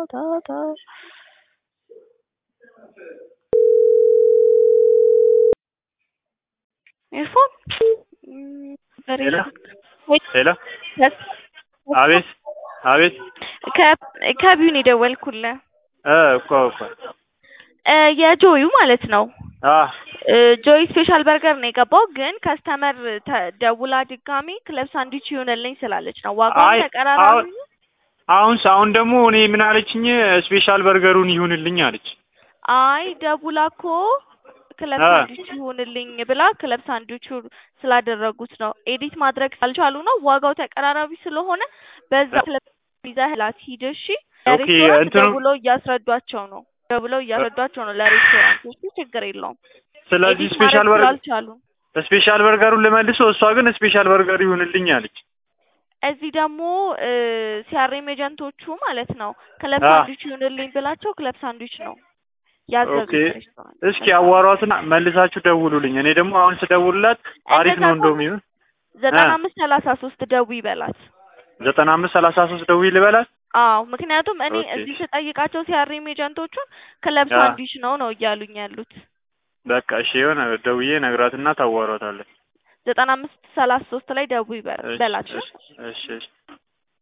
ታ ታ ኤርፎን ሄሎ ሄሎ አቤት አቤት ከቢዩን የደወልኩልህ እ እኮ እኮ እ የጆዩ ማለት ነው። አ ጆይ ስፔሻል በርገር ነው የገባው፣ ግን ከስተመር ደውላ ድጋሚ ክለብ ሳንድዊች ይሆንልኝ ስላለች ነው። ዋጋውን አይ ተቀራራቢ አሁን አሁን አሁን ደግሞ እኔ ምን አለችኝ? ስፔሻል በርገሩን ይሁንልኝ አለች። አይ ደውላ እኮ ክለብ አ ሳንድዊች ይሁንልኝ ብላ ክለብ ሳንድዊቹ ስላደረጉት ነው። ኤዲት ማድረግ ስላልቻሉ ነው። ዋጋው ተቀራራቢ ስለሆነ በዛ ክለብ ይዘህላት ሂድ እሺ። ኦኬ ለሬስቶራንት እንትኑ ደውለው እያስረዷቸው ነው ደውለው እያስረዷቸው ነው ለሬስቶራንቶቹ። ችግር የለውም። ስለዚህ ኤዲት ስፔሻል ማድረግ በርገር ስላልቻሉ ስፔሻል በርገሩን ልመልሰው፣ እሷ ግን ስፔሻል በርገር ይሁንልኝ አለች። እዚህ ደግሞ ሲያሬም ኤጀንቶቹ ማለት ነው ክለብ አ ሳንድዊች ይሁንልኝ ብላቸው ክለብ ሳንድዊች ነው ያዘዙት ኦኬ ሬስቶራንት። እስኪ ለዛ ነው አዋሯትና መልሳችሁ ደውሉልኝ። እኔ ደግሞ አሁን ስደውልላት አሪፍ እንደዛ ነው ከሆነ እንደውም ይሁን እ ዘጠና አምስት ሰላሳ ሶስት ደውይ በላት። ዘጠና አምስት ሰላሳ ሶስት ደውዪ ልበላት። አዎ ምክንያቱም እኔ ኦኬ እዚህ ስጠይቃቸው ሲያሬም ኤጀንቶቹን ክለብ አ ሳንድዊች ነው ነው እያሉኝ ያሉት። በቃ እሺ የሆነ ደውዬ ነግራትና ታዋሯታለች። ዘጠና አምስት ሰላሳ ሶስት ላይ ደውይ በ- እሺ በላት። እሺ እሺ እሺ